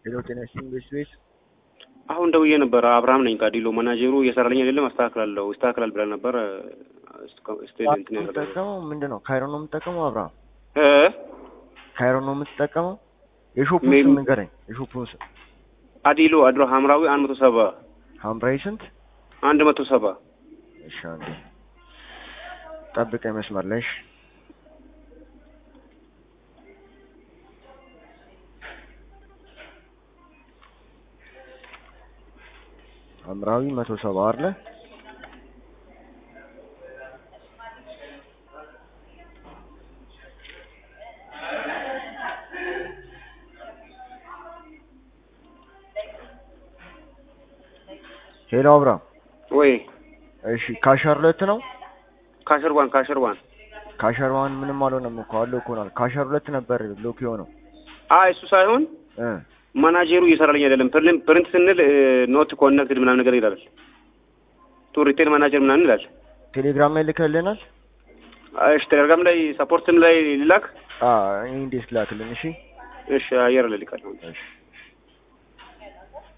ሄሎ ጤና ይስጥልኝ ቤት ቤት አሁን ደውዬ ነበረ። አብርሃም ነኝ ካዲሎ ማናጀሩ እየሰራልኝ አይደለም፣ አስተካክላለሁ ይስተካከላል ብለን ነበረ። ስቴል እንትን ያደረገ የምትጠቀመው ምንድን ነው? ካይሮ ነው የምትጠቀመው? አብርሃም እ ካይሮ ነው የምትጠቀመው? የሾፑን ሜም- ስም ንገረኝ። የሾፑን ስም አዲሎ አድሮ ሀምራዊ አንድ መቶ ሰባ ሐምራዊ ስንት? አንድ መቶ ሰባ እሺ አንዴ ጠብቀኝ መስመር ላይ እሺ። ሐምራዊ መቶ ሰባ አይደለ? ሄሎ አብርሃም ወይ እሺ ካሸር ሁለት ነው ካሸር ዋን ካሸር ዋን ካሸር ዋን ምንም አልሆነም እኮ አለው እኮ ነው ካሸር ሁለት ነበር ሎክ የሆነው አይ እሱ ሳይሆን እ ማናጀሩ እየሰራልኝ አይደለም። ፕሪንት ፕሪንት ስንል ኖት ኮኔክትድ ምናምን ነገር ይላል። ቱ ሪቴል ማናጀር ምናምን ይላል። ቴሌግራም ላይ ልከልናል እሺ ቴሌግራም ላይ ሰፖርትም ላይ ሊላክ አ እንዴት ላክልን እሺ እሺ አየር ላይ ሊቃል እሺ